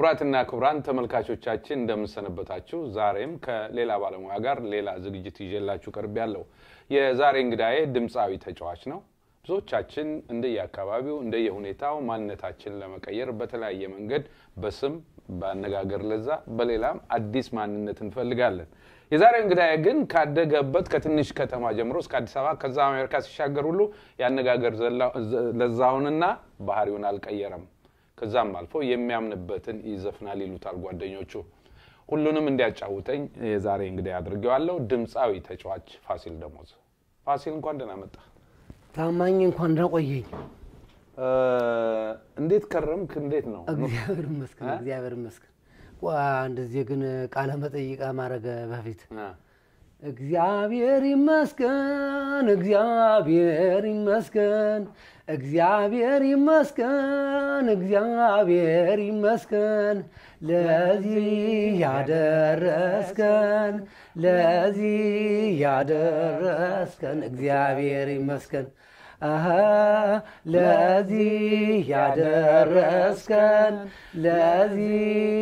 ክቡራትና ክቡራን ተመልካቾቻችን እንደምንሰነበታችሁ። ዛሬም ከሌላ ባለሙያ ጋር ሌላ ዝግጅት ይዤላችሁ ቀርብ ያለው የዛሬ እንግዳዬ ድምፃዊ ተጫዋች ነው። ብዙዎቻችን እንደየአካባቢው እንደየሁኔታው ማንነታችን ለመቀየር በተለያየ መንገድ በስም በአነጋገር ለዛ በሌላም አዲስ ማንነት እንፈልጋለን። የዛሬው እንግዳዬ ግን ካደገበት ከትንሽ ከተማ ጀምሮ እስከ አዲስ አበባ ከዛ አሜሪካ ሲሻገር ሁሉ የአነጋገር ለዛውንና ባህሪውን አልቀየረም። ከዛም አልፎ የሚያምንበትን ይዘፍናል ይሉታል ጓደኞቹ። ሁሉንም እንዲያጫውተኝ የዛሬ እንግዲህ አድርጌዋለሁ። ድምፃዊ ተጫዋች ፋሲል ደሞዝ። ፋሲል እንኳን ደህና መጣ። ታማኝ እንኳን ደህና ቆየኝ። እንዴት ከረምክ? እንዴት ነው? እግዚአብሔር ይመስገን፣ እግዚአብሔር ይመስገን። ዋ እንደዚህ ግን ቃለ መጠይቃ ማድረግ በፊት እግዚአብሔር ይመስገን፣ እግዚአብሔር ይመስገን፣ እግዚአብሔር ይመስገን፣ እግዚአብሔር ይመስገን ለዚህ ያደረስከን፣ ለዚህ ያደረስከን እግዚአብሔር ይመስገን። አሀ ለዚህ ያደረስከን፣ ለዚህ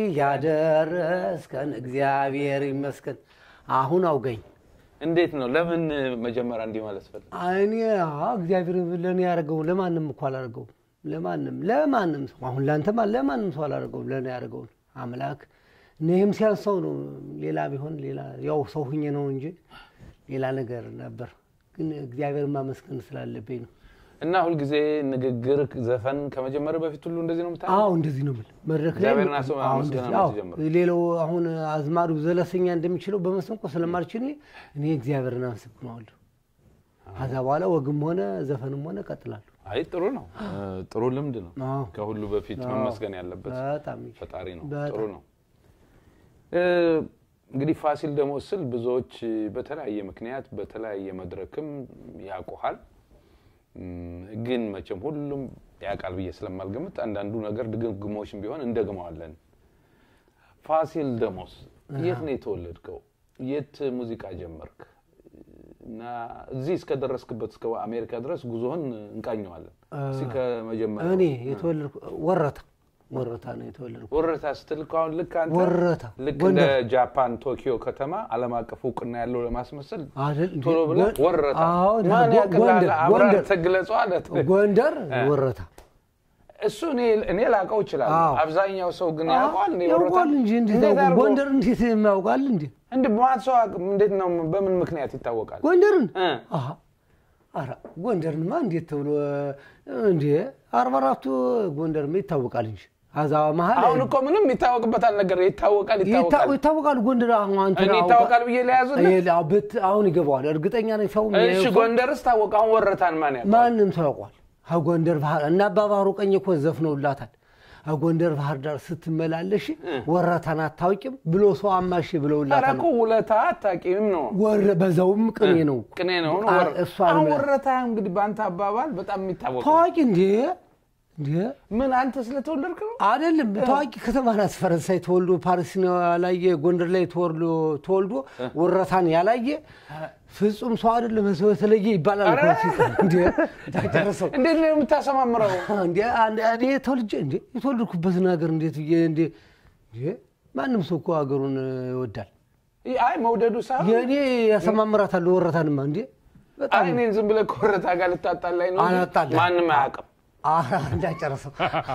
ያደረስከን እግዚአብሔር ይመስገን። አሁን አውገኝ እንዴት ነው? ለምን መጀመሪያ እንዲህ ማለት ፈለግ? እኔ እግዚአብሔር ለእኔ ያደርገው ለማንም እኮ አላደርገውም። ለማንም ለማንም ሰው አሁን ለአንተማ ለማንም ሰው አላደርገውም። ለእኔ ያደርገውን አምላክ እኔም ሲያንሰው ነው። ሌላ ቢሆን ሌላ ያው ሰው ሁኜ ነው እንጂ ሌላ ነገር ነበር። ግን እግዚአብሔር ማመስገን ስላለብኝ ነው። እና ሁልጊዜ ንግግር፣ ዘፈን ከመጀመር በፊት ሁሉ እንደዚህ ነው የምታ አዎ እንደዚህ ነው የምልህ። መድረክ ላይ እግዚአብሔርን አስበህ አዎ ማመስገን እንደዚህ፣ አዎ። ጀምር። ሌላው አሁን አዝማዱ ዘለሰኛ እንደሚችለው በመሰንቆ ስለማልችል እኔ እግዚአብሔርን አመሰግነዋለሁ። ከዛ በኋላ ወግም ሆነ ዘፈንም ሆነ እቀጥላለሁ። አይ ጥሩ ነው፣ ጥሩ ልምድ ነው። አዎ። ከሁሉ በፊት መመስገን ያለበት በጣም ፈጣሪ ነው። በጣም። ጥሩ ነው። እ፣ እንግዲህ ፋሲል ደሞዝ ስል ብዙዎች በተለያየ ምክንያት በተለያየ መድረክም ያውቁሃል። እም፣ ግን መቼም ሁሉም ያውቃል ብዬ ስለማልገምት አንዳንዱ ነገር ድግግሞሽም ቢሆን እንደግመዋለን። ፋሲል ደሞዝ የት ነው የተወለድከው? የት ሙዚቃ ጀመርክ? እና እዚህ እስከደረስክበት እስከ አሜሪካ ድረስ ጉዞህን እንቃኘዋለን። እስኪ ከመጀመሪያው እኔ የተወለድኩ ወረታ ወረታ ነው የተወለድኩ። ወረታ ስትል እኮ አሁን ልክ አንተ ወረታ ልክ እንደ ጎንደር ጃፓን ቶኪዮ ከተማ ዓለም አቀፍ እውቅና ያለው ለማስመሰል አይደል እንዴ? ቶሎ ብለህ ጎ- ወረታ አዎ፣ ማን ጎ- ያቅልሃል? ጎንደር አብረህ ጎንደር ተግለጸው አለ። ጎንደር ወረታ እሱ እኔ እኔ ላውቀው እችላለሁ። አዎ። አብዛኛው ሰው ግን ያውቀዋል። እንደ ወረታ ያውቋል እንጂ እንዴት እንዴት ያውቁ? አድርጎ ጎንደር እንዴት የሚያውቃል እንዴ? እንደ ማን ሰው አቅ- እንዴት ነው በምን ምክንያት ይታወቃል? ጎንደርን እ። አሀ፣ ኧረ ጎንደርንማ እንዴት ተብሎ እንዴ አርባ አራቱ ጎንደርማ ይታወቃል እንጂ አዛ መሀል አሁን እኮ ምንም ይታወቅበታል ነገር ይታወቃል ይታ- ይታወቃል። ይታወቃል ጎንደር አሁን አንተ እኔ ይታወቃል ብዬ ለያዙልህ። አሁን ይገባዋል። እርግጠኛ ነኝ ሰው እሺ ጎንደርስ ታወቀ። አሁን ወረታን ማን ያውቃል? ማንም ሰው ያውቋል። ከጎንደር ባህር እና አባባሩ ቀኝ እኮ ዘፍነውላታል። ከጎንደር ባህር ዳር ስትመላለሽ ወረታን አታውቂም ብሎ ሰው አማሽ ኧረ ብለውላታል። እኮ ውለታ አታውቂም ነው ወረ በዛውም ቅኔ ነው ቅኔ ነው ነው አ- ወረ- እሷን አሁን ብላ- ወረታ እንግዲህ በአንተ አባባል በጣም የሚታወቅ ነው። ታዋቂ እንዴ እንዴ ምን አንተ ስለተወለድክ ነው? አይደለም ታዋቂ ከተማ ናት። ፈረንሳይ ተወልዶ ፓሪስ ነው ያላየ ጎንደር ላይ ተወልዶ ተወልዶ ወረታን ያላየ ፍጹም ሰው አይደለም ሰው የተለየ ይባላል እኮ ሲጽፍ። እንዴ ታጨረሰው እንዴት ነው የምታሰማምረው? እንዴ አንድ እኔ ተወልጄ እንዴ የተወለድኩበትን ሀገር እንዴት ብዬ እንዴ እንዴ ማንም ሰው እኮ ሀገሩን ይወዳል። አይ መውደዱ ሳይሆን የእኔ ያሰማምራታለሁ ወረታንማ እንዴ በጣም አይ እኔን ዝም ብለህ ከወረታ ጋር ልታጣላኝ ነው እንጂ አላጣላም። ማንም አያውቅም። ኧረ እንዳጨረሰው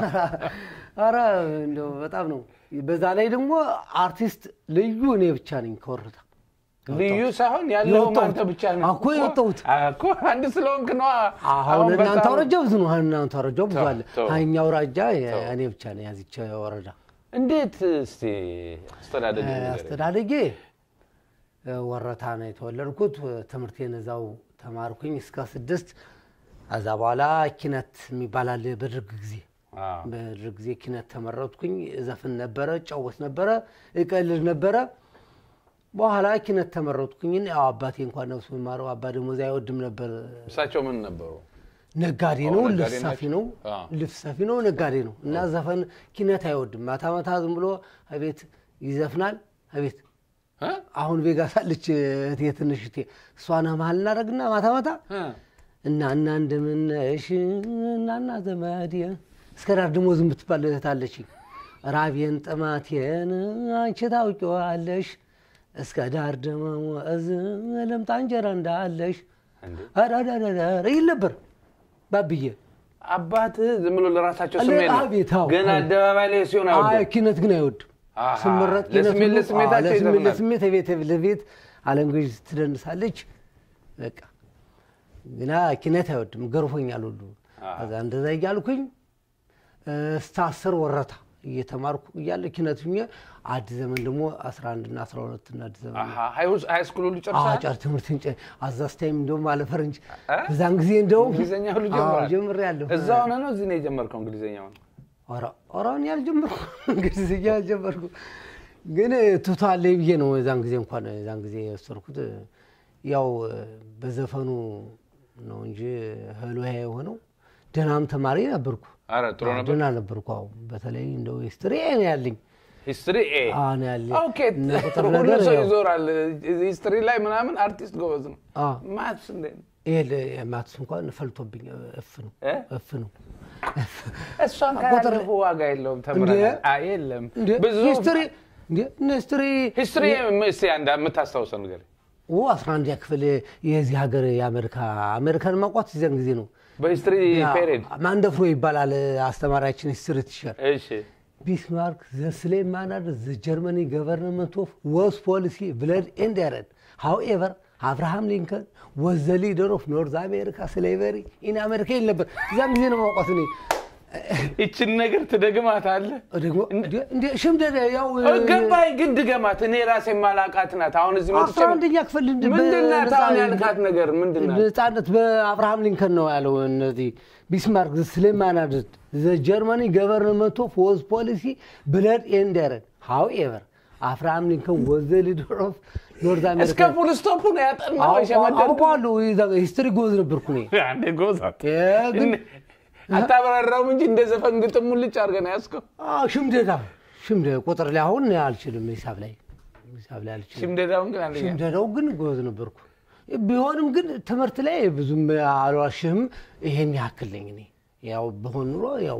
ኧረ እንደው በጣም ነው። በዛ ላይ ደግሞ አርቲስት ልዩ እኔ ብቻ ነኝ ከወረታ ልዩ ሳይሆን ያለው የወጣሁት። አንተ ብቻ ነህ እኮ የወጣሁት። እኮ አንድ ስለሆንክ ነዋ። አሁን እናንተ በጣም- አውራጃ ብዙ ነው። አሁን እናንተ አውራጃ ብዙ ተው፣ አለ። ተው። ሀኛ አውራጃ እኔ ብቻ ነኝ ያዚች ወረዳ። እንዴት እስቲ አስተዳደግ ንገረኝ። አስተዳደጌ እ፣ ወረታ ነው የተወለድኩት። ትምህርቴን እዛው ተማርኩኝ እስከ ስድስት። ከዛ በኋላ ኪነት የሚባል አለ በደርግ ጊዜ አዎ። በደርግ ጊዜ ኪነት ተመረጥኩኝ። ዘፍን ነበረ፣ ጫወት ነበረ፣ እቀልድ ነበረ። በኋላ ኪነት ተመረጥኩኝ። ያው አባቴ እንኳን ነፍሱ የሚማረው አባ ደሞዝ አይወድም ነበር። እሳቸው ምን ነበሩ? ነጋዴ አዎ፣ ነው፣ ነጋዴ ልብስ ሰፊ ናቸው። ነው፣ አዎ። ልብስ ሰፊ ነው፣ ነጋዴ ነው እና ዘፈን ኪነት አይወድም። ማታ ማታ ዝም ብሎ አቤት ይዘፍናል። አቤት እ? አሁን ቬጋስ አለች እህቴ ትንሽ እህቴ እሷን መሀል እናደርግና ማታ ማታ እ? እና እና እንደምነሽ እናና ዘመድ እስከ ዳር ደግሞ ዝም ብትባል እህት አለችኝ። ራቤን ጥማቴን አንቺ ታውቂዋለሽ እስከ ዳር ደመወዝ ልምጣ እንጀራ እንዳለሽ እንዴ አዳዳዳዳር ይል ነበር ባብዬ። አባትህ ዝም ብሎ ለራሳቸው አለ- ስሜት ነው አቤት፣ አዎ። ግን አደባባይ ላይ ሲሆን አይ አይወዱም። ኪነት ግን አይወድም። አሃ፣ ስመረጥ ኪነት ለስሜት ሁሉ- ለስሜታቸው አዎ፣ ለስሜት ይዘፍናል። ለስሜት ቤት ለቤት አለንጎች ትደንሳለች። በቃ ግና ኪነት አይወድም። ገርፎኛል ሁሉ አሃ። ከዛ እንደዛ እያልኩኝ እስከ አስር ወረታ እየተማርኩ እያለ ኪነት ሁኜ አዲስ ዘመን ደግሞ 11 እና 12 እና አዲስ ዘመን አሃ፣ ሃይ- ሃይ ስኩል ሁሉ ጨርሰሃል? ጫር ትምህርትን ጨ አዛዝ ታይም እንደውም አለ ፈረንጅ እ? በዛን ጊዜ እንደውም እንግሊዝኛ ሁሉ አዎ፣ ጀምራል? ጀምሬያለሁ። እዛ ሆነ ነው እዚህ ነው የጀመርከው እንግሊዝኛውን? ኧረ ኧረ እኔ አልጀመርኩ እንግሊዝኛ አልጀመርኩ ግን ትቷል ብዬ ነው የዛን ጊዜ እንኳን የዛን ጊዜ የወሰድኩት ያው በዘፈኑ ነው እንጂ ህሎ የሆነው ደህናም ተማሪ ነበርኩ አረ ጥሩ ነበር። ደህና ነበርኩ አዎ በተለይ እንደው ሂስትሪ ነው ያለኝ ሂስትሪ ኤ አዎ ነው ያለኝ ኦኬ። እና ቁጥር ሁሉ ነገር ሰው ያው- ይዞራል ሂስትሪ ላይ ምናምን አርቲስት ጎበዝ ነው። አዎ ማትስ እንዴት ነው? ይሄ ማትስ እንኳን ፈልቶብኝ እፍ ነው እ? እፍ ነው እሷን ቁጥር- ካላለፉ ዋጋ የለውም ተምረናል። አይ የለም እንደ ብዙ ሂስትሪ እንደ ሂስትሪ ሂስትሪ እስኪ አንድ የምታስታውሰው ነገር ኦ አስራ አንደኛ ክፍል የዚህ ሀገር የአሜሪካ አሜሪካን ማቋት እዚያን ጊዜ ነው። በሂስትሪ ፔሪድ ማንደፍሮ ይባላል አስተማሪያችን ሂስትሪ ቲቸር። እሺ ቢስማርክ ዘ ስሌማናር ዘ ጀርመኒ ገቨርንመንት ኦፍ ወስ ፖሊሲ ብለድ ኤንድ ያረድ ሃውኤቨር አብርሃም ሊንከን ወዝ ዘ ሊደር ኦፍ ኖርዝ አሜሪካ ስሌቨሪ ኢን አሜሪካ ይል ነበር። እዚያን ጊዜ ነው ማውቃት እኔ ይችን ነገር ትደግማታለህ? ደግሞ እንደ- እንደ ሽምደደ ያው ገባኝ፣ ግን ድገማት። እኔ ራሴ ማላቃት ናት። አሁን እዚህ መጥቼ አስራ አንደኛ ክፍል እንደ- ምንድን ናት? በነፃ- አሁን ያልካት ነገር ምንድን ናት? ነጻነት በአብርሃም ሊንከን ነው ያለው። እነዚህ ቢስማርክ ስሌማናድ ዘ ጀርመኒ ገቨርንመንት ኦፍ ወዝ ፖሊሲ ብለድ ኤንድ ያረድ ሃውኤቨር አብርሃም ሊንከን ወዝ ዘ ሊደር ኦፍ ኖርዝ እስከ አሜሪካ ፉል ስቶፕ ነው ያጠናው። የሸመደድከው? አውቀዋለሁ። ሂስትሪ ጎዝ ነበርኩ እኔ አንዴ ጎዛት እ ግን አታበራራውም እንጂ እንደ ዘፈን ግጥም ሙልጭ አድርገን ያዝከው። አዎ፣ ሽምደዳ ሽምደ ቁጥር ላይ አሁን አልችልም። ሂሳብ ላይ ሂሳብ ላይ አልችልም። ሽምደዳውን ግን አንደኛ ሽምደዳው ግን ጎበዝ ነበርኩ። ቢሆንም ግን ትምህርት ላይ ብዙም አልዋሽህም፣ ይሄን ያክል ነኝ እኔ። ያው በሆን ኑሮ ያው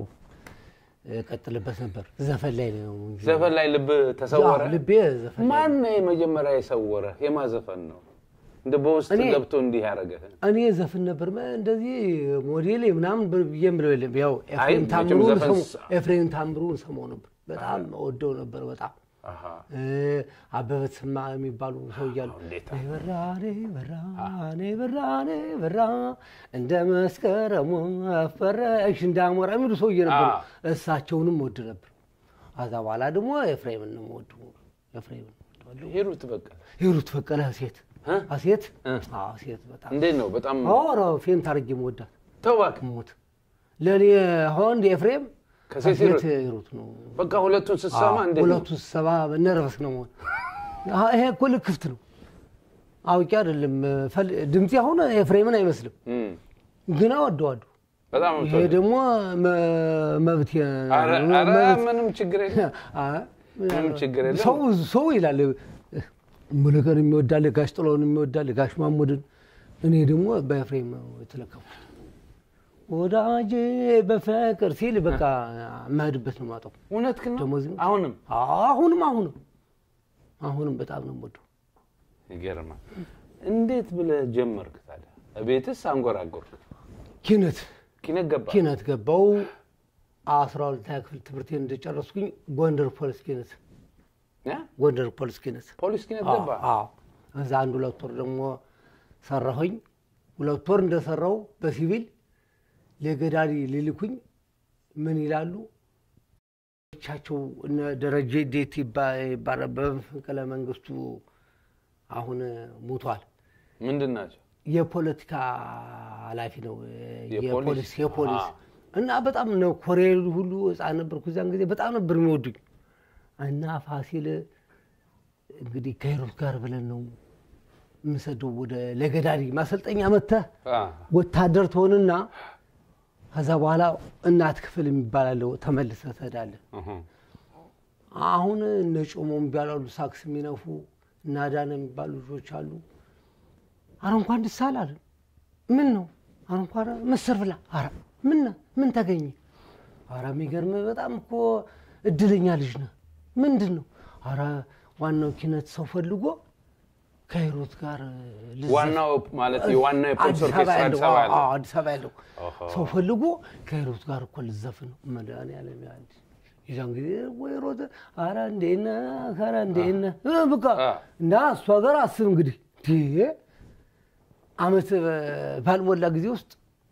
ቀጥልበት ነበር። ዘፈን ላይ ነው እንጂ ዘፈን ላይ ልብ ተሰወረ። አዎ፣ ልቤ ዘፈን ላይ ማን ነው የመጀመሪያ የሰወረ? የማ ዘፈን ነው እንደ በውስጥ እኔ- ገብቶ እንዲህ ያደረገህ? እኔ ዘፍን ነበር መ- እንደዚህ ሞዴል ምናምን ብዬ የምለው የለም። ያው አይ፣ ኤፍሬም መቼም ታምሩን ዘፈን ሰማው- ስ- ኤፍሬም ታምሩን ሰማው ነበር። በጣም ወደው ነበር በጣም አሃ። እ፣ አበበ ተሰማ የሚባሉ ሰው እያሉ እንዴት ነይ በራ ነይ በራ ነይ በራ ነይ በራ እንደ መስከረሙ አፈረሽ እንዳሞራ የሚሉ ሰውዬ ነበሩ። አዎ። እሳቸውንም ወድ ነበር። ከዛ በኋላ ደግሞ ኤፍሬምን ነው ወዱ ኤፍሬምን ወደዋለሁ። ሂሩት በቃ ሂሩት በቀለ ሴት እ? ሴት እ። አዎ፣ ሴት በጣም እንዴት ነው? በጣም ኧረ ፌንት አድርጌ መወዳት ተው እባክህ። ሞት ለእኔ ወንድ ኤፍሬም ከሴት ከሴት ሂሩት? ሂሩት ነው። በቃ ሁለቱን ስትሰማ እንዴት ነው? ሁለቱ ሰባ ነርቨስ ነው መሆን ይሄ እኮ ልክፍት ነው። አውቄ አይደለም ፈል- ድምፄ አሁን ኤፍሬምን አይመስልም፣ እም፣ ግን እወደዋለሁ። በጣም ይሄ የምትወደው። ደግሞ መ- መብት ኧረ ኧረ ምንም ችግር የለም። ምንም ችግር የለም። ሰው ሰው ይላል ሙሉቀን የሚወዳል ጋሽ ጥላውን የሚወዳል ጋሽ ማሙድን። እኔ ደግሞ በኤፍሬም ነው የተለከፍኩት። ወዳጄ በፍቅር ሲል በቃ የማሄድበት ነው ማጠው እውነት ግን ነው? ደሞዝ ነው። አሁንም አሁንም አሁንም አሁንም በጣም ነው የምወደው። ይገርማል። እንዴት ብለህ ጀመርክ ታዲያ? ቤትስ አንጎራጎርክ? ኪነት ኪነት ገባ? ኪነት ገባው አስራ ሁለተኛ ክፍል ትምህርቴን እንደጨረስኩኝ ጎንደር ፖሊስ ኪነት እ? ጎንደር ፖሊስ ኪነት ፖሊስ ኪነት ገባ? አዎ እዛ አንድ ሁለት ወር ደግሞ ሰራሁኝ። ሁለት ወር እንደሰራው በሲቪል ለገዳዲ ሊልኩኝ ምን ይላሉ ቻቸው እነ ደረጀ ዴት ይባ- ይባላል በመፈንቅለ መንግስቱ አሁን ሙቷል። ምንድን ናቸው? የፖለቲካ ኃላፊ ነው የፖሊስ? የፖሊስ የፖሊስ አዎ። እና በጣም ነው ኮሬል ሁሉ ህፃን ነበርኩ እዚያን ጊዜ በጣም ነበር የሚወዱኝ እና ፋሲል እንግዲህ ከሄሮት ጋር ብለን ነው የምሰደው ወደ ለገዳዲ ማሰልጠኛ መጥተህ አ፣ ወታደር ትሆንና ከዛ በኋላ እናት ክፍል የሚባል አለው ተመልሰህ ትሄዳለህ። እህ፣ አሁን እነ ጮሞ የሚባላሉ ሳክስ የሚነፉ እና ዳነ የሚባሉ ልጆች አሉ። አረ እንኳን ደስ አላለ። ምን ነው አረ እንኳን ምስር ብላ። አረ ምን ነው? ምን ተገኘ? አረ የሚገርም በጣም እኮ እድለኛ ልጅ ነህ። ምንድን ነው? ኧረ ዋናው ኪነት ሰው ፈልጎ ከሂሩት ጋር ልዘፍ- ዋናው ማለት የዋናው የፖሊስ አዲስ አበባ ኦርኬስትራ ያለው አዲስ አበባ ያለው አዎ፣ አዲስ አበባ ያለው ኦሆ። ሰው ፈልጎ ከሂሩት ጋር እኮ ልዘፍን ነው። መድኃኒዓለም ያህል የዛን ጊዜ ወይ ሮጥ ኧረ እንዴት ነህ ኧረ እንዴት ነህ እ በቃ አ። እና እሷ ጋር አስብ እንግዲህ እንዴ አመት ባልሞላ ጊዜ ውስጥ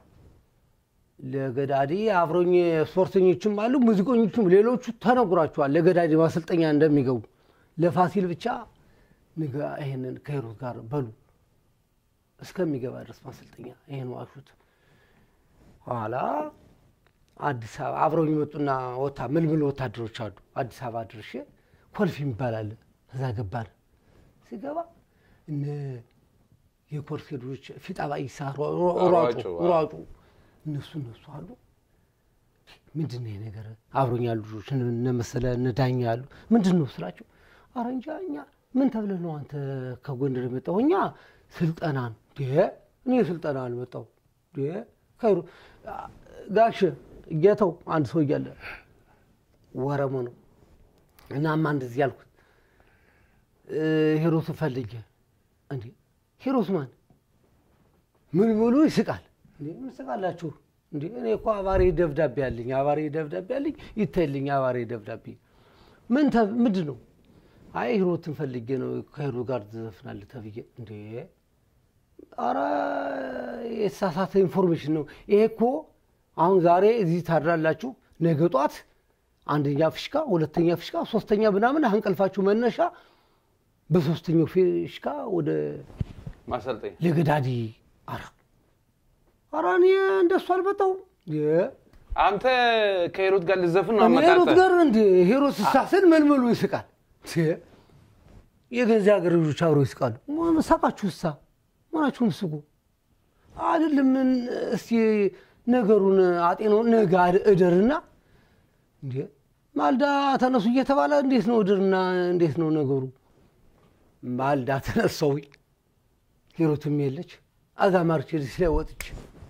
ለገዳዲ አብሮኝ ስፖርተኞችም አሉ ሙዚቀኞችም ሌሎቹ ተነግሯቸዋል ለገዳዲ ማሰልጠኛ እንደሚገቡ ለፋሲል ብቻ ንገ ይሄንን ከሂሩት ጋር በሉ እስከሚገባ ድረስ ማሰልጠኛ ይሄን ዋሹት። ኋላ አዲስ አበባ አብረው የሚመጡና ወታ ምልምል ወታደሮች አሉ። አዲስ አበባ ድርሼ ኮልፌ ይባላል እዛ ገባን። ሲገባ እነ የኮልፌ ልጆች ፊጣባ ይሳ ሯጩ ሯጩ፣ አዎ። ሯጩ እነሱ እነሱ አሉ። ምንድን ነው ይሄ ነገር? አብሮኝ ያሉ ልጆች እነ መሰለ እነ ዳኛ ያሉ ምንድን ነው ስላቸው፣ ኧረ እንጃ እኛ ምን ተብለህ ነው አንተ ከጎንደር የመጣው? እኛ ስልጠና ነው። ዴ እኔ ስልጠና አልመጣው ዴ ከይሩ ጋሽ ጌተው አንድ ሰው እያለ ወረሞ ነው። እናማ እንደዚህ ያልኩት እ ሂሩትን ፈልጌ እንዴ ሂሩት ማን ምን ብሎ ይስቃል እንዴ ምን ስቃላችሁ እንዴ እኔ እኮ አባሪ ደብዳቤ አለኝ አባሪ ደብዳቤ አለኝ ይታይልኝ አባሪ ደብዳቤ ምን ተ- ምንድን ነው አይ ሂሩትን ፈልጌ ነው ከሂሩት ጋር ትዘፍናለህ ተብዬ እንዴ ኧረ የተሳሳተ ኢንፎርሜሽን ነው ይሄ እኮ አሁን ዛሬ እዚህ ታድራላችሁ ነገ ጧት አንደኛ ፍሽካ ሁለተኛ ፍሽካ ሶስተኛ ምናምን እንቅልፋችሁ መነሻ በሶስተኛው ፍሽካ ወደ ማሰልጠኛ ለገዳዲ አረ አረ እኔ እንደሱ አልመጣሁም የ- አንተ ከሂሩት ጋር ልዘፍን ነው እኔ ሂሩት አመጣጠህ ጋር እንደ ሂሩት ስታስን መልመሉ ይስቃል የ- የገዛ ሀገር ልጆች አብረው ይስቃሉ ምን ሳቃችሁ እሳ ምናችሁን ስቁ አይደለም ምን እስቲ ነገሩን አጤነው ነገ እደርና እንዴ ማልዳ ተነሱ እየተባለ እንዴት ነው እድርና እንዴት ነው ነገሩ ማልዳ ተነሳው ሂሩትም የለች አዛ ማርቼዲስ ላይ ወጥች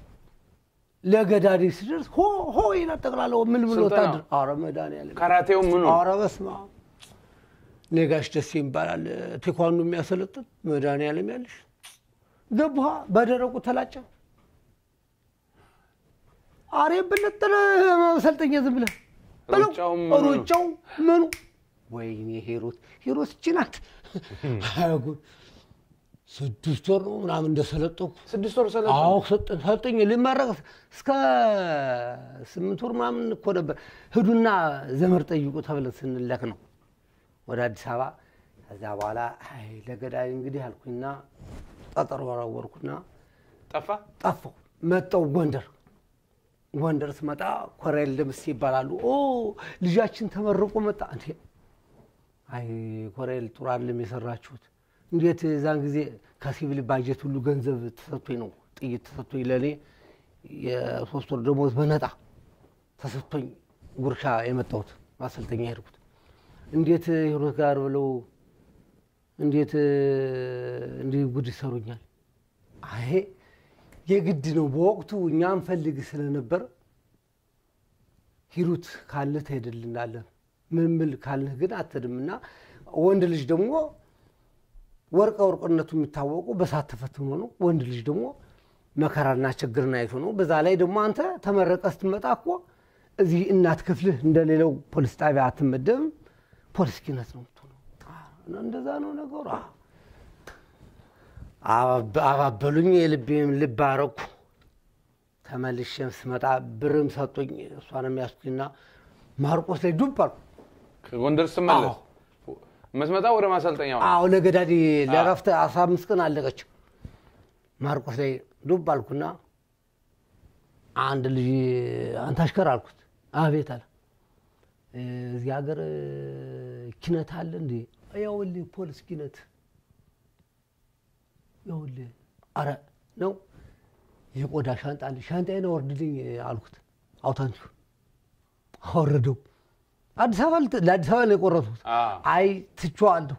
ለገዳዲ ስደርስ ሆ ሆ ይላል ጠቅላላው ምን ብሎ ስልጠናው? ወታደር አረ መድኃኒዓለም ካራቴው ምኑ አረ በስመ አብ ኔጋሽ ደሴ ይባላል ቴኳንዶ የሚያሰለጥን መድኃኒዓለም ያለሽ ገቡሃ በደረቁ ተላጨ አሬ ብልጥል መሰልጠኛ ዝም ብለህ በለው። ሩጫው ምኑ ነው? ሩጫው ምኑ ወይኔ ሂሩት ሂሩት እቺ ናት አይ ጉድ ስድስት ወር ነው ምናምን እንደሰለጠኩ ስድስት ወር ሰለ አዎ ሰጥ- ሰጠኝ ልመረቅ እስከ ስምንት ወር ምናምን እኮ ነበር። ሂዱና ዘመድ ጠይቁ ተብለን ስንለክ ነው ወደ አዲስ አበባ። ከዛ በኋላ አይ ለገዳይ እንግዲህ አልኩኝና ጠጠር ወረወርኩና ጠፋ ጠፋሁ። መጣሁ ጎንደር። ጎንደር ስመጣ ኮሎኔል ደምሴ ይባላሉ። ኦ ልጃችን ተመርቆ መጣ። እንዴ አይ ኮሎኔል ጥሩ አይደለም የሰራችሁት። እንዴት እዛን ጊዜ ከሲቪል ባጀት ሁሉ ገንዘብ ተሰጥቶኝ ነው ጥይት ተሰጥቶኝ ለእኔ የሶስት ወር ደሞዝ በነጣ ተሰጥቶኝ ጉርሻ የመጣሁት ማሰልጠኛ ሄድኩት። እንዴት ሂሩት ጋር ብለው እንዴት እንዲህ ጉድ ይሰሩኛል? አይ የግድ ነው። በወቅቱ እኛ እንፈልግ ስለነበር ሂሩት ካለህ ትሄድልናለህ፣ ምልምል ካለህ ግን አትሄድም። እና ወንድ ልጅ ደግሞ ወርቀ ወርቅነቱ የሚታወቁ በሳት ተፈትኖ ነው። ወንድ ልጅ ደግሞ መከራና ችግርን አይቶ ነው። በዛ ላይ ደግሞ አንተ ተመረቀ ስትመጣ እኮ እዚህ እናት ክፍልህ እንደሌለው ፖሊስ ጣቢያ አትመደብም። ፖሊስ ኪነት ነው የምትሆነው። እና እንደዛ ነው ነገሩ። አዎ። አባብ- አባበሉኝ። የልቤም ልብ አረኩ። ተመልሼም ስመጣ ብርም ሰጡኝ። እሷንም ያስኩኝና ማርቆስ ላይ ዱብ አልኩ። ከጎንደር ስትመለስ የምትመጣው ወደ ማሰልጠኛው ነው። አዎ ለገዳዲ ለረፍት አስራ አምስት ቀን አለቀች። ማርቆስ ላይ ዱብ አልኩና አንድ ልጅ አንተ አሽከር አልኩት። አቤት አለ። እዚህ ሀገር ኪነት አለ እንዴ? ያውልህ ፖሊስ ኪነት ያውልህ። አረ ነው የቆዳ ሻንጣ አለ። ሻንጣዬን አወርድልኝ አልኩት። አውታንቲኩ አወረደው። አዲስ አበባ ልት- ለአዲስ አበባ ነው የቆረጡት። አ አይ ትቼዋለሁ።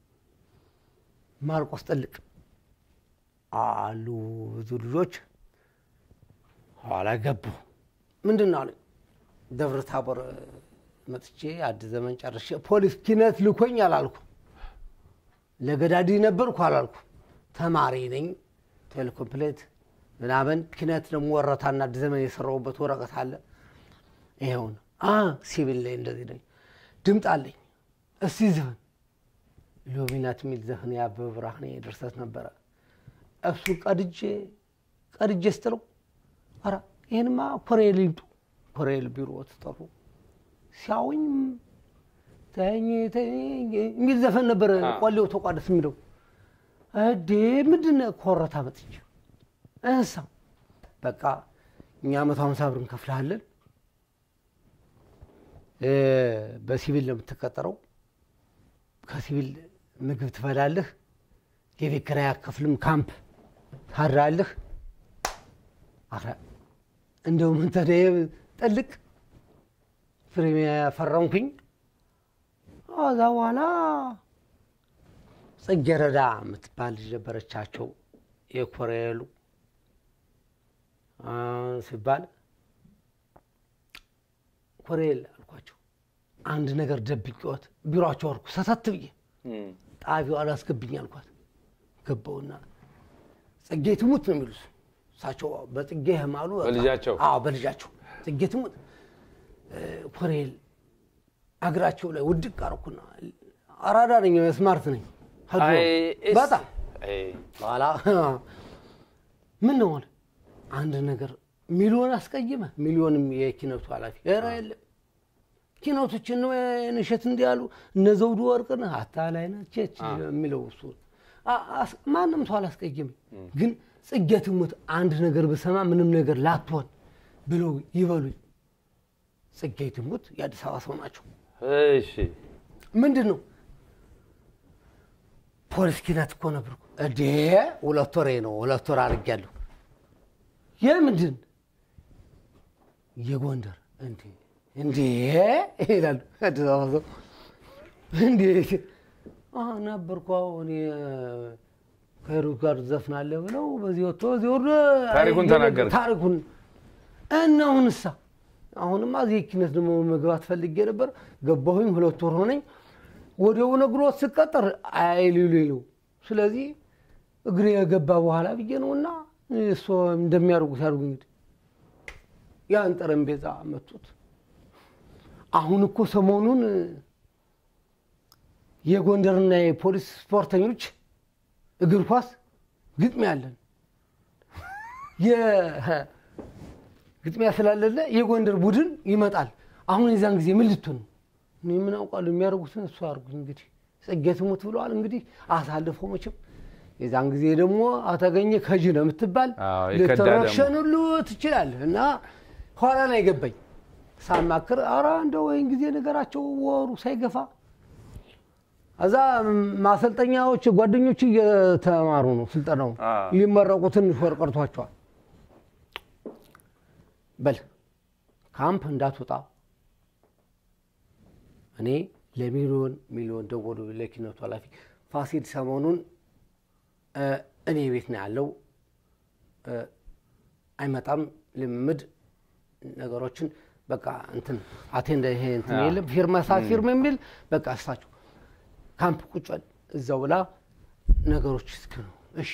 ማርቆስ ጥልቅ አሉ ብዙ ልጆች ኋላ ገቡ። ምንድን ነው አለኝ። ደብረ ታቦር መጥቼ አዲስ ዘመን ጨርሼ ፖሊስ ኪነት ልኮኝ አላልኩ። ለገዳዲ ነበርኩ አላልኩ። ተማሪ ነኝ ቴሌኮምፕሌት ምናምን ኪነት ደግሞ ወረታና አዲስ ዘመን የሰራሁበት ወረቀት አለ። ይኸውን ሲቪል ላይ እንደዚህ ነኝ። ድምፅ አለኝ። እስቲ ዘፈን ሎሚናት የሚል ዘፈን የአበበ ብርሃኔ ድርሰት ነበረ። እሱ ቀድጄ ቀድጄ ስትለው ኧረ ይህንማ ኮሬል ይምጡ ኮሬል ቢሮ ተጠሩ። ሲያውኝ ተኝ ተኝ የሚል ዘፈን ነበረ። ቆሌው ተቋደስ የሚለው እዴ ምንድን ነው ኮረታ መጥቼ እንሳ በቃ እኛ መቶ ሀምሳ ብር እንከፍልሃለን በሲቪል ነው የምትቀጠረው። ከሲቪል ምግብ ትበላለህ፣ የቤት ኪራይ አከፍልም፣ ካምፕ ታድራለህ። እንደው ምን ተደ ጥልቅ ፕሪሚያ ፈረምኩኝ። ከዛ በኋላ ጽጌረዳ የምትባል ልጅ ነበረቻቸው የኮሬሉ ሲባል ኮሬል አልኳቸው። አንድ ነገር ደብቄዎት ቢሮቸው አልኩ ሰተት ብዬ ጣቢያው አላስገብኝ አልኳት። ገባውና ጽጌ ትሙት ነው የሚሉት እሳቸው በጽጌ ህማሉ በልጃቸው አዎ በልጃቸው ጽጌ ትሙት ኮሬል አገራቸው ላይ ውድቅ አርኩና አራዳ ነኝ ስማርት ነኝ በጣም በኋላ ምን ነው አለ አንድ ነገር ሚሊዮን አስቀይመ ሚሊዮንም የኪነቱ ኃላፊ ኧረ የለም ኪነቶችን ንሸት እንዲያሉ እነ ዘውዱ ወርቅነህ አታላይ ነች የሚለው እሱ ማንም ሰው አላስቀይም። ግን ጽጌ ትሙት አንድ ነገር ብሰማ ምንም ነገር ላትሆን ብለው ይበሉኝ። ጽጌ ትሙት የአዲስ አበባ ሰው ናቸው። እሺ ምንድን ነው ፖሊስ ኪነት እኮ ነበርኩ። እዴ ሁለት ወሬ ነው ሁለት ወር አድርጌያለሁ። የምንድን የጎንደር እንዴ እንዴ ይላሉ አዲስ አበባ ሰው እንዴ ነበርኩ እኔ ከሄሩት ጋር ዘፍናለህ ብለው በዚህ ወጥቶ በዚህ ወርዶ ታሪኩን ተናገርክ። ታሪኩን እና አሁንሳ አሁንማ እዚህ ኪነት ደግሞ መግባት ፈልጌ ነበር። ገባሁኝ፣ ሁለት ወር ሆነኝ። ወዲያው ነግሮት ስቀጠር አይሊሉ ይለው። ስለዚህ እግሬ የገባ በኋላ ብዬ ነውና እሱ እንደሚያደርጉት ያድርጉ። እንግዲህ ያን ጠረጴዛ መጡት። አሁን እኮ ሰሞኑን የጎንደርና የፖሊስ ስፖርተኞች እግር ኳስ ግጥሚያ አለን። ግጥሚያ ስላለለ የጎንደር ቡድን ይመጣል። አሁን የዛን ጊዜ ምን ልትሆን ነው? እኔ ምን አውቃለሁ? የሚያደርጉትን እሱ አድርጉት። እንግዲህ ጽጌ ትሙት ብለዋል። እንግዲህ አሳልፈው መቼም የዛን ጊዜ ደግሞ አተገኘ ከጅ ነው የምትባል አዎ፣ የከዳ ደግሞ። ልትረሸን ሁሉ ትችላለህ። እና ኋላ ላይ ገባኝ ሳማክር፣ ኧረ እንደው ወይን ጊዜ ነገራቸው ወሩ ሳይገፋ እዛ ማሰልጠኛዎች ጓደኞች እየተማሩ ነው ስልጠናው አ። ሊመረቁ ትንሽ ወር ቀርቷቸዋል። በል ካምፕ እንዳትወጣ እኔ ለሚሊዮን ሚሊዮን ደወሉ ለኪነቱ ኃላፊ ፋሲል ሰሞኑን እ፣ እኔ ቤት ነው ያለው እ፣ አይመጣም ልምምድ ነገሮችን በቃ እንትን አቴንደ ይሄ እንትን አ። የለም ፊርማ ሳ ፊርም የሚል በቃ እሳቸው ካምፕ ቁጭ በል እዛው ብላ ነገሮች እስክ ነው እሺ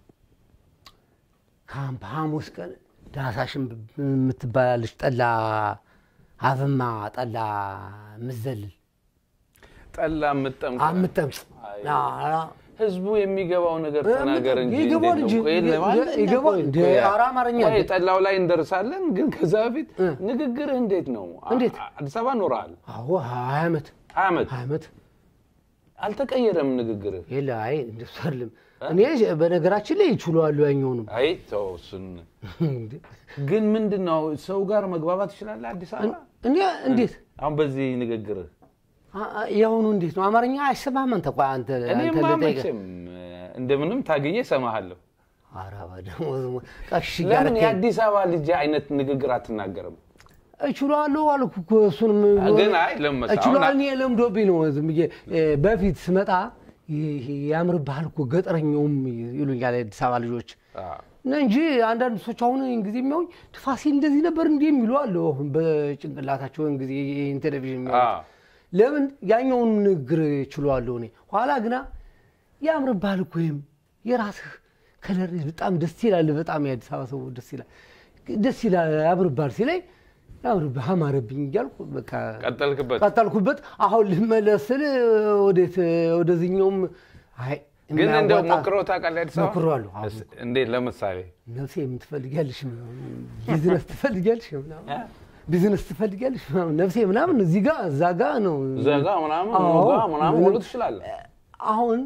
ካምፕ ሐሙስ ቀን ዳሳሽን የምትባላለች ጠላ አብማ ጠላ ምዘልል ጠላ የምጠምቅ አምጠምጥ አይ። ህዝቡ የሚገባው ነገር እ፣ ተናገር እንጂ ይገባዋል እንዴት እንጂ፣ ነው? ቆይ ይ- ለማለት ይ- ይገባዋል ቆይ፣ እንደ ቆይ፣ ኧረ አማርኛ ቆይ፣ አለ። ጠላው ላይ እንደርሳለን። ግን ከዛ በፊት እ። ንግግርህ እንዴት ነው? አ- እንዴት? አዲስ አበባ ኖረሃል አዎ ሀያ ዓመት ሀያ ዓመት ሀያ ዓመት አልተቀየረም ንግግርህ። የለ አይ እንደሱ አይደለም። እኔ በነገራችን ላይ ይችሏሉ ያኛውንም አይ ተው እሱን። ግን ምንድን ነው ሰው ጋር መግባባት ትችላለህ አዲስ አበባ? እኔ እንዴት አሁን በዚህ ንግግርህ አ- አ- የአሁኑ እንዴት ነው አማርኛ አይሰማህም አንተ ቆይ አንተ አንተ እኔማ ልጠይቅህ መቼም እንደምንም ታግዬ እሰማሃለሁ። ኧረ በደሞ ቀሽ ለምን ጋር የአዲስ አበባ ልጅ አይነት ንግግር አትናገርም? እችላለሁ አልኩ እኮ እሱንም ግን አይ ለምን መሰለህ እችላለሁ አሁን እኔ ለምዶብኝ ነው ዝም ብዬ እ፣ በፊት ስመጣ ይሄ ያምርብሃል እኮ ገጠረኛውም ይሉኛል የአዲስ አበባ ልጆች አ፣ አዎ። እና እንጂ አንዳንድ ሰዎች አሁን ይህን ጊዜ የሚያውኝ ፋሲል እንደዚህ ነበር እንዲህ የሚሉ አለ። አሁን በጭንቅላታቸው ይህን ጊዜ ይህን ቴሌቪዥን የሚያዩት አዎ። ለምን ያኛውን ንግግር ችሏለሁ እኔ ኋላ ግና ያምርብሃል እኮ ወይም የራስህ ከለር በጣም ደስ ይላል። በጣም የአዲስ አበባ ሰው ደስ ይላል ደስ ይላል ያምርብሃል ሲለኝ ያምርብህ አማረብኝ እያልኩ በቃ ቀጠልክበት። ቀጠልኩበት። አሁን ልመለስ ስል ወዴት ወደዚህኛውም አይ ግን እንደው የማያዋጣ- ሞክረው ታውቃለህ? አዲስ አበባ ሞክሬዋለሁ። አዎ። እስ- እንዴት? ለምሳሌ ነፍሴ የምትፈልጊያለሽ ቢዝነስ ትፈልጊያለሽ ምናምን ቢዝነስ ትፈልጊያለሽ ምናምን ነፍሴ ምናምን እዚህ ጋር እዛ ጋ ነው። ዘጋ ምናምን አዎ። ሞጋ ምናምን ሁሉ ትችላለህ። አሁን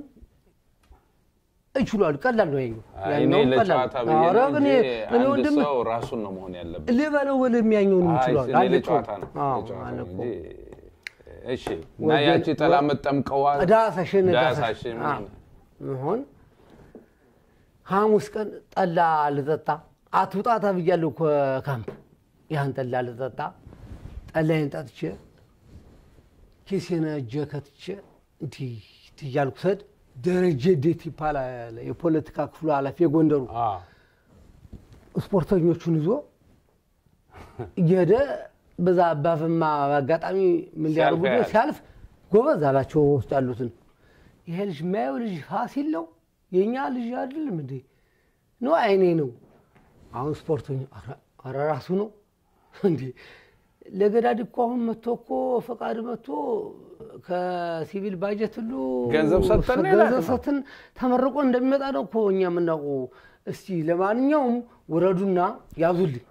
እችሏል። ቀላል ነው ያኛው አይ፣ እኔ ያኛውም ቀላል ለጨዋታ ነው። ብዬ ኧረ ነው እኔ እንጂ እኔ አንድ ወንድም ሰው ራሱን ነው መሆን ያለበት። ልበለው ወለም ያኛውንም አይ፣ ይችሏል። እኔ ለጨዋታ ነው ለጨዋታ ነው እንጂ እሺ። እና ወገን- ያቺ ጠላ መጠምቀዋ ዳሳሽን ዳሳሽን ሆን ሐሙስ ቀን ጠላ ልጠጣ አትውጣ ተብያለሁ ከካምፕ ያን ጠላ ልጠጣ ጠላይን ጠጥቼ ኪሴን እጄ ከትቼ እንዲህ እንዲህ እያልኩ ስሄድ ደረጀ ዴት ይባላል የፖለቲካ ክፍሉ ኃላፊ የጎንደሩ አዎ። ስፖርተኞቹን ይዞ እየሄደ በዛ አባፍማ በአጋጣሚ ምን ሊያደርጉ ሲያልፍ ያያል። ሲያልፍ ጎበዝ አላቸው ውስጥ ያሉትን ይሄ ልጅ የማየው ልጅ ፋሲል ነው የእኛ ልጅ አይደለም እንዴ ነው አይኔ ነው አሁን ስፖርተኛ ኧረ- ኧረ ራሱ ነው እንዴ ለገዳድ እኮ አሁን መጥቶ እኮ ፈቃድ መጥቶ ከሲቪል ባጀት ሁሉ ገንዘብ ሰጥተን ነው ገንዘብ የላክነው። ሰጥተን ተመርቆ እንደሚመጣ ነው እኮ እኛ የምናውቀው። እስቲ ለማንኛውም ውረዱና ያዙልኝ።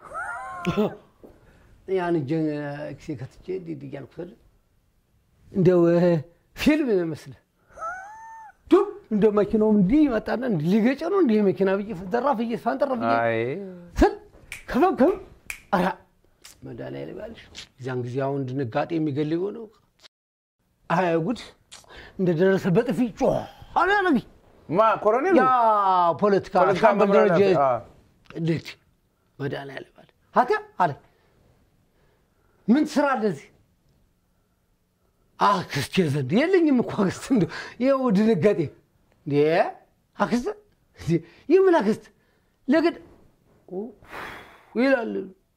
ያን እጄን ኪሴ ከትቼ እንዲህ እንዲህ እያልኩ ስል እንደው እ፣ ፊልም ይመስል ዱብ እንደ መኪናውም እንዲህ ይመጣና እንዲህ ሊገጨ ነው እንዲህ መኪና ብዬ ደራፍ ብዬ ፋንጠራ ብዬ አይ ስል ከበብ ከበብ ኧረ መድኃኒዓለም ያልሽ እዚያን ጊዜ አሁን ድንጋጤ የሚገል የሆነው አይ ጉድ እንደደረሰ በጥፊ ጮህ አላረግ ማ ኮሎኔል ያ ፖለቲካ ፖለቲካ ሻምበል መምሪያ ደረጀ ኃላፊ፣ አዎ። እንዴት መድኃኒዓለም አለ አተ አለ ምን ስራ እንደዚህ አክስቴ ዘንድ የለኝም እኮ አክስት እንደው ይኸው ድንጋጤ እንዴ አክስት እንዴ የምን አክስት ለግድ ይላል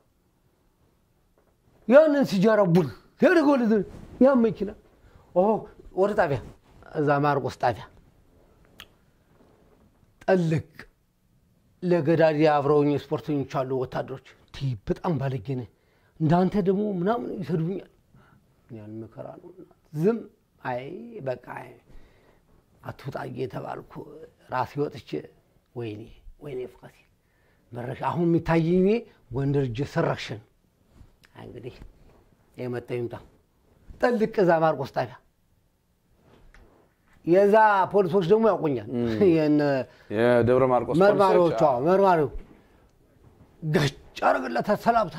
ያንን ሲጃራ ቡል ያደርገው ልዝ ያ መኪና ኦ ወደ ጣቢያ እዛ ማርቆስ ጣቢያ ጠልቅ ለገዳዲ አብረውኝ ስፖርተኞች አሉ ወታደሮች ቲ በጣም ባለጌ ነህ እንዳንተ ደግሞ ምናምን ይሰድቡኛል ያን መከራ ነው ዝም አይ በቃ አይ፣ አትውጣ እየተባልኩ ራሴ ወጥቼ ወይኔ ወይኔ ፍቃሴ መረሻ አሁን የሚታየኝ እኔ ጎንደር እጄ ሰረክሽን እንግዲህ የመጣው ይምጣ ጠልቅ እዛ ማርቆስ ጣቢያ የዛ ፖሊሶች ደግሞ ያውቁኛል የነ የደብረ ማርቆስ መርማሪዎቿ ፖሊሶች፣ አዎ። መርማሪው ገጭ አረግለታ ሰላምታ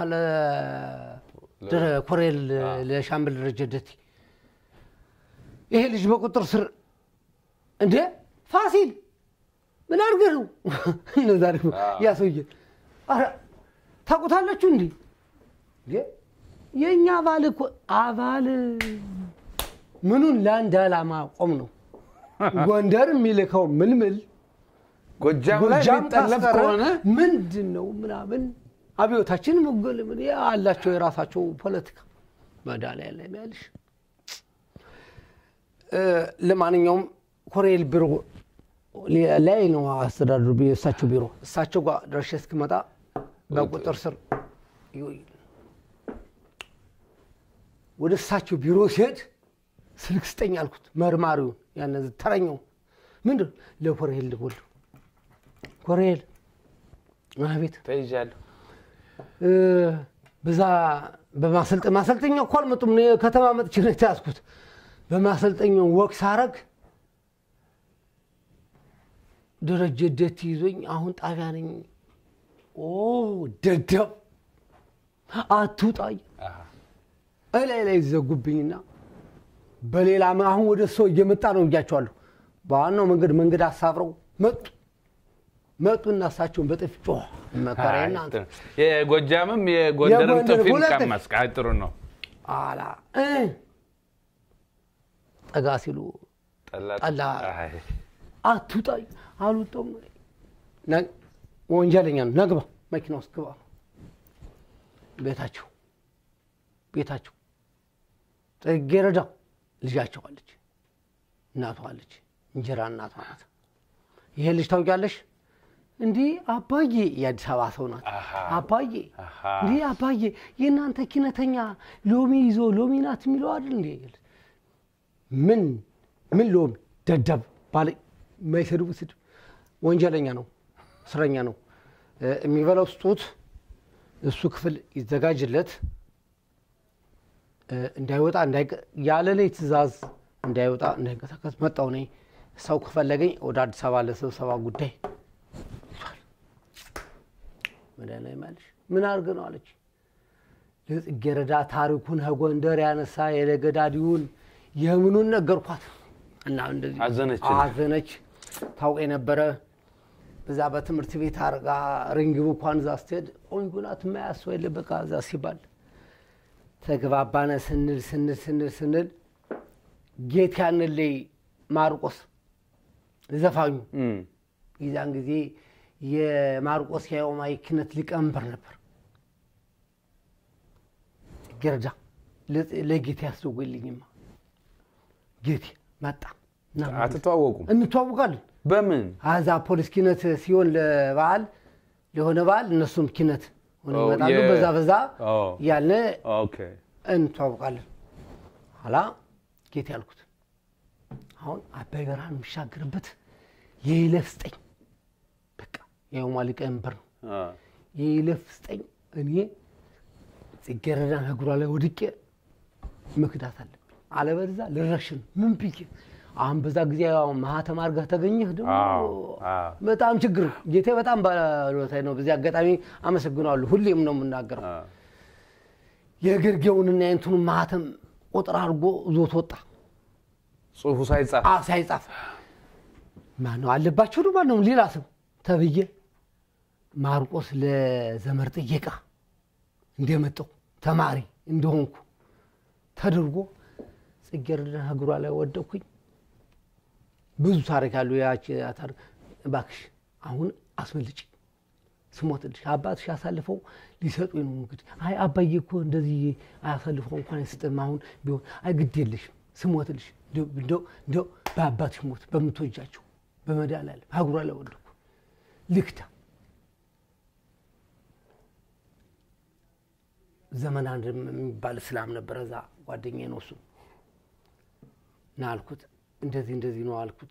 ለኮሬል ለሻምበል ደረጀ ደቲ ይሄ ልጅ በቁጥር ስር እንዴ ፋሲል ምን አድርገህ ነው? እነዛ ደግሞ አዎ። ያ ሰውዬ ኧረ ታውቁታላችሁ እንዴ? እንዴ የእኛ አባል እኮ አባል ምኑን ለአንድ ዓላማ ቆም ነው ጎንደር የሚልከው ምልምል ጎጃም ላይ ጎጃም የሚጠለፍ ታስቀረ ከሆነ ምንድን ነው ምናምን አብዮታችን መጎል ምን አላቸው የራሳቸው ፖለቲካ መድኃኒዓለም ያልሽ እ፣ ለማንኛውም ኮሬል ቢሮ ላይ ነው አስተዳደሩ ቢ- እሳቸው ቢሮ እሳቸው ጋር ደርሼ እስክመጣ በቁጥር ስር ይውል ወደ እሳቸው ቢሮ ሲሄድ ስልክ ስጠኝ አልኩት መርማሪውን ያን ተረኛው ምንድን ነው ለኮሬል ልጎል ኮሬል አቤት ተይዣለሁ። እ፣ በዛ በማሰልጠ ማሰልጠኛ እኮ አልመጡም። እኔ ከተማ መጥቼ ነው የተያዝኩት። በማሰልጠኛው ወቅ ሳረግ ደረጀ ደት ይዞኝ አሁን ጣቢያ ነኝ። ኦ ደደብ አትውጣ አሃ። እላይ ላይ ዘጉብኝና በሌላ መ- አሁን ወደ ሰው እየመጣ ነው እያቸዋለሁ። በዋናው መንገድ መንገድ አሳብረው መጡ መጡና እሳቸውን በጥፊ ጮኸ። መከራዬን አንተ የጎጃምም የጎንደርም የጎንደር ጥፊም ሁለት ቀመስክ። አይ ጥሩ ነው። አላ እ ጠጋ ሲሉ ጠላ ጠላ አይ፣ አትውጣ አልወጣም። ነ- ወንጀለኛ ነው። ነግባ መኪና ውስጥ ግባ። ቤታቸው ቤታቸው ጽጌረዳ ልጃቸው አለች፣ እናቷ አለች፣ እንጀራ እናቷ ናት። ይሄ ልጅ ታውቂያለሽ? እንዲህ አባዬ የአዲስ አበባ ሰው ናት። አሃ። አባዬ አሃ። እንዲህ አባዬ የእናንተ ኪነተኛ ሎሚ ይዞ ሎሚ ናት የሚለው አይደል እንዴ? ምን ምን ሎሚ ደደብ ባለ የማይሰድቡ ስድብ ወንጀለኛ ነው፣ እስረኛ ነው። እ፣ የሚበላው ስጡት፣ እሱ ክፍል ይዘጋጅለት፣ እ፣ እንዳይወጣ እንዳይቀ- ያለ ላይ ትእዛዝ እንዳይወጣ እንዳይንቀሳቀስ መጣው እኔ ሰው ከፈለገኝ ወደ አዲስ አበባ ለስብሰባ ጉዳይ መድኃኒዓለም አለሽ ምን አድርግ ነው አለች። ለጽጌረዳ ታሪኩን ከጎንደር ያነሳ የለገዳዲውን የምኑን ነገርኳት እና እንደዚህ አዘነች። አዘነች። ታውቅ የነበረ እዛ በትምህርት ቤት አርጋ ሪንግብ እንኳን እዛ ስትሄድ ቆንጆ ናት የማያስ ሰው የለ በቃ እዛ ሲባል ተግባባነ ስንል ስንል ስንል ስንል ጌት ያንን ላይ ማርቆስ ዘፋኙ እም፣ የዛን ጊዜ የማርቆስ የኦማይ ክህነት ሊቀመንበር ነበር። ገረዳ ለጌቴ ያስደወልኝማ ጌቴ መጣ እና አትተዋወቁም? እንተዋውቃለን። በምን አዛ ፖሊስ ኪነት ሲሆን ለበዓል ለሆነ በዓል እነሱም ኪነት ሆነ ኦ፣ ይመጣሉ። የ- በዛ በዛ ኦ፣ ያለ ኦኬ። እንተዋውቃለን። ኋላ ጌቴ ያልኩት አሁን አባይ በረሃን የሚሻገርበት የይለፍ ስጠኝ። በቃ የኦማ ሊቀመንበር ነው። አ፣ የይለፍ ስጠኝ። እኔ ጽጌረዳን እግሯ ላይ ወድቄ መክዳት አለብኝ፣ አለበለዚያ ልረሽን ምን ብዬ አሁን በዛ ጊዜ ያው ማህተም አድርገህ ተገኘህ ደግሞ አዎ፣ አዎ። በጣም ችግር ነው። ጌቴ በጣም ባለውለታዬ ነው። በዚህ አጋጣሚ አመሰግነዋለሁ። ሁሌም ነው የምናገረው። አ፣ የግርጌውንና የእንትኑን ማህተም ቁጥር አድርጎ ዞት ወጣ ጽሁፉ ሳይጻፍ አ ሳይጻፍ ማነው አለባቸው ነው ማነው ሌላ ሰው ተብዬ ማርቆስ ለዘመር ጥየቃ እንደመጣሁ ተማሪ እንደሆንኩ ተደርጎ ጽጌረዳ እግሯ ላይ ወደኩኝ። ብዙ ታሪክ አሉ። ያች ታሪክ እባክሽ አሁን አስመልጭ ስሞትልሽ አባትሽ ያሳልፈው ሊሰጡኝ ነው እንግዲህ። አይ አባዬ እኮ እንደዚህ አያሳልፈው እንኳን አይሰጥም። አሁን ቢሆን አይ ግድ የለሽም ስሞትልሽ እንደው እንደው እንደው በአባትሽ ሞት በምትወጃቸው በመድኃኒዓለም እግሯ ላይ ወደኩ ልክታ ዘመን አንድ የሚባል እስላም ነበረ። እዛ ጓደኛዬ ነው እሱ እና አልኩት እንደዚህ እንደዚህ ነው አልኩት።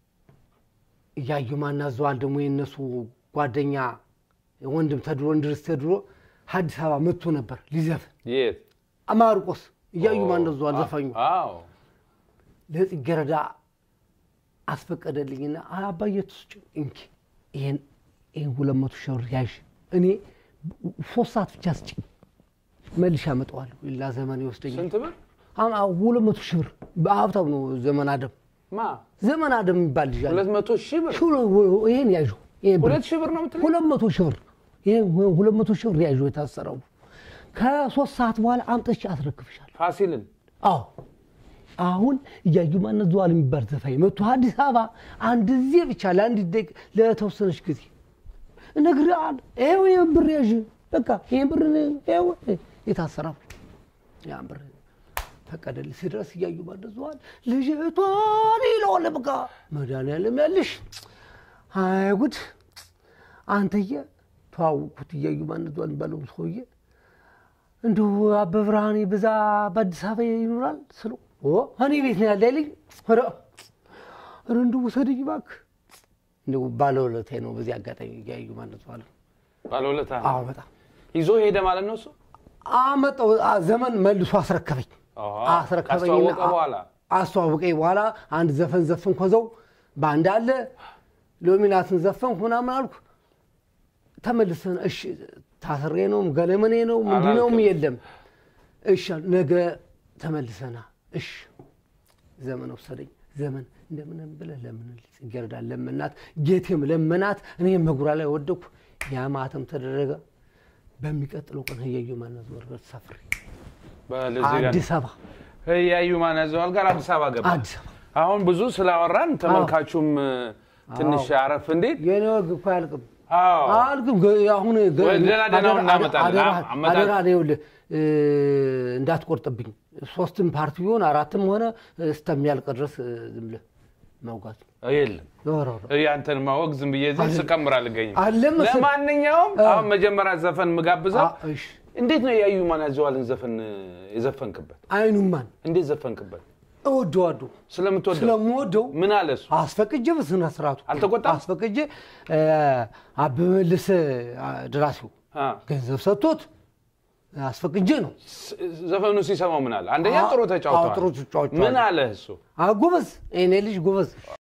እያዩ ማናዘዋል ደግሞ የእነሱ ጓደኛ ወንድም ተድሮ እንድርስ ተድሮ አዲስ አበባ መጥቶ ነበር ሊዘፍን የት ማርቆስ እያዩ ማናዘዋል ዘፋኙ አዎ ለጽጌረዳ አስፈቀደልኝና አይ አባዬ ትስጭ እንኪ ይሄን ይሄን ሁለት መቶ ሺህ ብር ያዥ እኔ ሶስት ሰዓት ብቻ ስጭ መልሼ አመጣዋለሁ ሌላ ዘመን ይወስደኛል ስንት ብር አም- አዎ፣ ሁለት መቶ ሺህ ብር በሀብታም ነው ዘመን አደም ማ ዘመን አደም የሚባል ልጅ አለ። ሁለት መቶ ሺህ ብር ሹ- ይሄን ያዡ ይሄን ብር ሁለት ሺህ ብር ነው የምትለኝ? ሁለት መቶ ሺህ ብር ይሄን ሁለት መቶ ሺህ ብር ያዡ የታሰረው ከሶስት ሰዓት በኋላ አምጥቼ አስረክብሻለሁ። ፋሲልን አዎ አሁን እያዩ ማነት ዘዋል የሚባል ዘፋኝ መጥቶ አዲስ አበባ አንድ ጊዜ ብቻ ለአንድ ደቂቃ ለተወሰነች ጊዜ እነግርሃለሁ። ይኸው ይሄን ብር ያዥ በቃ ይሄን ብር ይኸው የታሰረው ያን ብር ፈቀደልኝ። ስድረስ እያዩ ማነት ዘዋል ልጅቷን ይለዋል። በቃ መድኃኒዓለም ያልሽ አይ ጉድ አንተዬ ተዋወቅኩት። እያዩ ማነት ዘዋል የሚባለው ሰውዬ እንዲሁ አበበ ብርሃኔ በዛ በአዲስ አበባ ይኖራል ስለው ኦ እኔ ቤት ነው ያለ ይለኝ። ኧረ ኧረ እንዲሁ ውሰደኝ እባክህ። እንዲሁ ባለውለታዬ ነው። በዚህ አጋጣሚ እያዩ ማለት ባለ ባለውለታ አዎ በጣም ይዞ ሄደ ማለት ነው እሱ አመጣው አ- ዘመን መልሶ አስረከበኝ። አሃ፣ አስረከበኝና ካስተዋወቀ በኋላ አስተዋወቀኝ በኋላ አንድ ዘፈን ዘፈን ኮዘው በአንድ አለ ሎሚናትን ዘፈን ምናምን አልኩ። ተመልሰን እሺ ታስሬ ነው ገለመኔ ነው ምንድን ነውም አላልክም። የለም እሺ አሉ። ነገ ተመልሰና እሺ ዘመን ወሰደኝ። ዘመን እንደምንም ብለህ ለምን ጽጌረዳ ለመናት፣ ጌቴም ለመናት። እኔም መጉራ ላይ ወደኩ። ያ ማተም ተደረገ። በሚቀጥለው ቀን ህያዩ ማነት ወርበት ሰፍሬ በለዚህ ጋር አዲስ አበባ ህያዩ ማናዘዋል ጋር አዲስ አበባ ገባ። አዲስ አበባ አሁን ብዙ ስላወራን ተመልካቹም ትንሽ አረፍ እንዴት የኔ ወግ እኮ አያልቅም። አዎ አልግም ገ- አሁን ገ- ወይ ደህና ደህናውን አደራ- እናመጣለን። አደራ- አመጣጥ- አደራ ነው ይኸውልህ እ፣ እንዳትቆርጥብኝ ሶስትም ፓርቲ ቢሆን አራትም ሆነ እስከሚያልቅ ድረስ እ፣ ዝም ብለህ መውጋት የለም ኧረ፣ ኧረ። ያንተን ማወቅ ዝም ብዬ እዚህ ስቀምር አልገኝም። አለ መሰል- ለማንኛውም አሁን መጀመሪያ ዘፈን ምጋብዘው አ- እሺ። እንዴት ነው የያዩ ማን ያዘዋልን ዘፈን የዘፈንክበት? አይኑማን እንዴት ዘፈንክበት? እወደዋለሁ ስለምትወደው ስለምወደው ምን አለ እሱ? አስፈቅጄ በስነ ስርዓቱ አልተቆጣም? አስፈቅጄ እ፣ አበበ መለሰ አ፣ ደራሲው አ፣ ገንዘብ ሰጥቶት አስፈቅጄ ነው ስ- ዘፈኑ ሲሰማው ምን አለ? አንደኛ አ- ጥሩ አዎ፣ ጥሩ ተጫውተዋል። ተጫውተዋል። ምን አለ እሱ? አ፣ ጎበዝ እኔ ልጅ ጎበዝ